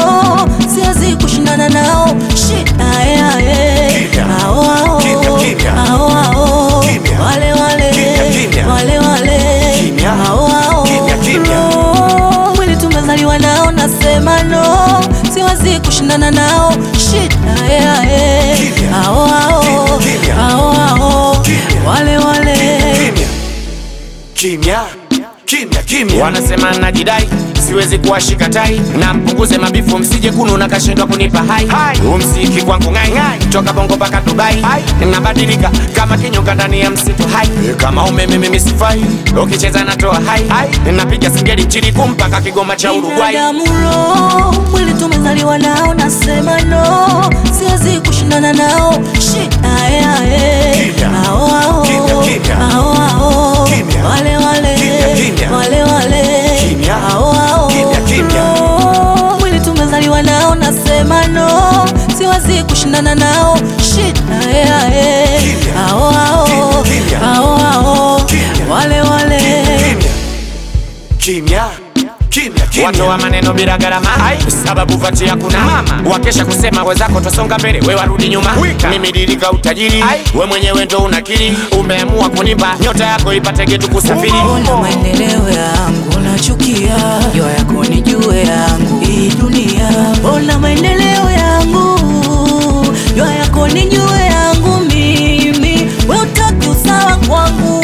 no, siwezi kushindana nao. Shit, ae, ae. Kimya. Ao, ao. Kimya, kimya. Ao, ao. Kimya. Wale, wale. Kimya, kimya. Wale, wale. Kimya. Ao, ao. Kimya, kimya. No, mwili tumezaliwa nao, nasema no, siwezi kushindana nao. Shit, ae, ae. Kimya. Ao, ao. Kimya, kimya. Ao, ao. Kimya. Wale, wale. Kimya. Kimya. Kimya, kimya. wanasema najidai siwezi kuwashika tai na mpunguze mabifu msije kunu na kashindwa kunipa hai umsiki kwangu ngai toka bongo mpaka dubai nabadilika kama kinyonga ndani ya msitu hai kama umeme mimi sifai ukicheza natoa hai napiga singeli nchini kumpaka kigoma cha uruguay Binadamu roho, mwili tumezaliwa nao, nasema no, siwezi kushindana nao. Shit, ae, ae. Kimya. Ao, ao. Kimya, kimya. Ao, ao. Kimya. Wale, wale. Kimya, kimya. Wale, wale. Kimya. Ao, ao. Kimya, kimya. No, mwili tumezaliwa nao, nasema no, siwezi kushindana nao. Shit, ae, ae. Kimya. Ao, ao. Kimya, kimya. Ao, ao. Kimya. Wale, wale. Kimya. Kimya. Kimya, kimya. watoa maneno bila gharama sababu vati hakuna mama wakesha kusema wenzako twasonga mbele we warudi nyuma mimi dirika utajiri we mwenyewe ndo unakiri umeamua kunimba nyota yako ipate getu kusafiri Ona maendeleo yangu nachukia, jua yako ni jue yangu hii dunia. Ona maendeleo yangu, jua yako ni jue yangu mimi, we utaki usawa kwangu.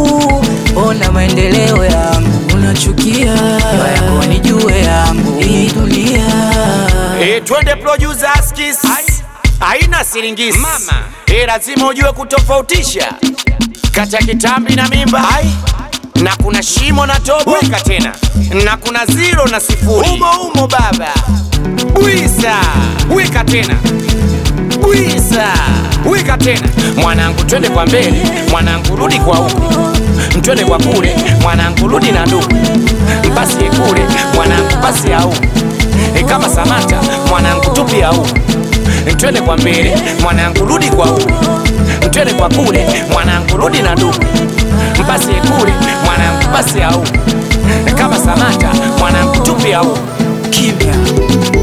Ona maendeleo yangu nachukia, jua yako ni jue yangu hii dunia. Eh, twende producer skis haina siringisi mama eh, lazima ujue kutofautisha kati ya kitambi na mimba Ai. na kuna shimo na tobo weka tena na kuna zero na sifuri umo umo baba bwisa weka tena bwisa weka tena mwanangu twende kwa mbele mwanangu rudi kwa huku twende kwa kule mwanangu rudi na ndugu basi kule mwanangu basi au e kama Samata mwanangu tupi au twende kwa mbele mwanangu rudi kwa huku twende kwa kule mwanangu rudi na ndugu basi kule mwanangu basi au kama Samata mwanangu tupi au Kimya.